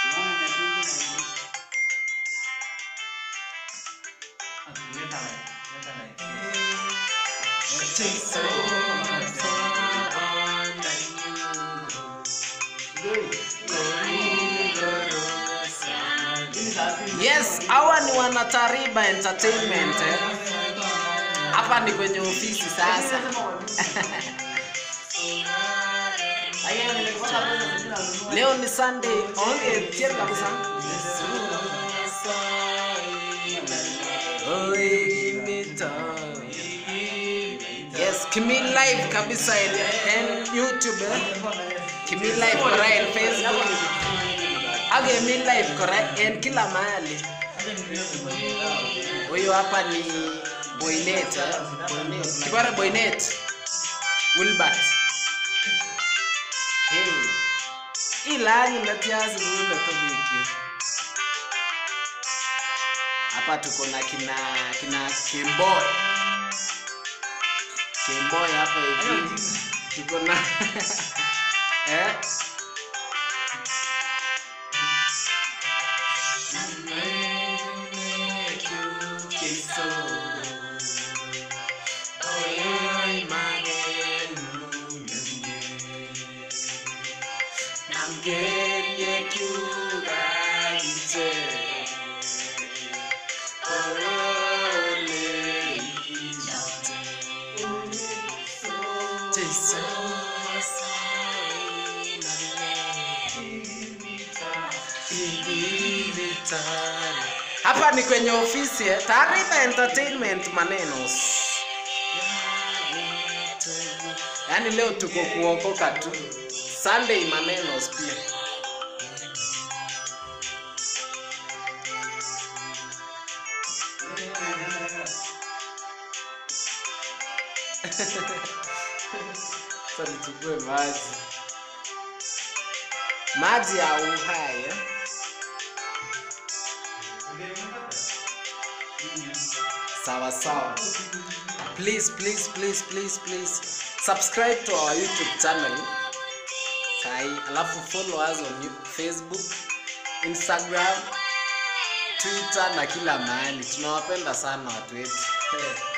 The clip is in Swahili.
Yes, hawa ni wanatariba entertainment. eh. Hapa ni kwenye ofisi sasa. Leo ni Sunday. Onge tier kabisa. Oi, give me time. Yes, Kimi live kabisa en, en YouTube. Eh? Kimi live kora en Facebook. Ak Kimi live kora en kila mahali. Huyu hapa ni Boynet. Eh? Boynet. Kibara Boynet. Wilbert. Hey. Ilani natiazi muna tobiki. Hapa tuko na kina kina Kimboy. Kimboy hapa hivi. Tuko na eh Hapa ni kwenye ofisi eh. Taarifa Entertainment maneno. Yaani leo tuko kuokoka tu. Sunday maneno pia. Sasa nichukue maji. Maji ya uhai. eh. Sawa sawa. Please, please, please, please, please subscribe to our YouTube channel. Sai, alafu follow us on you- Facebook, Instagram, Twitter na kila mahali. Tunawapenda sana watu wetu.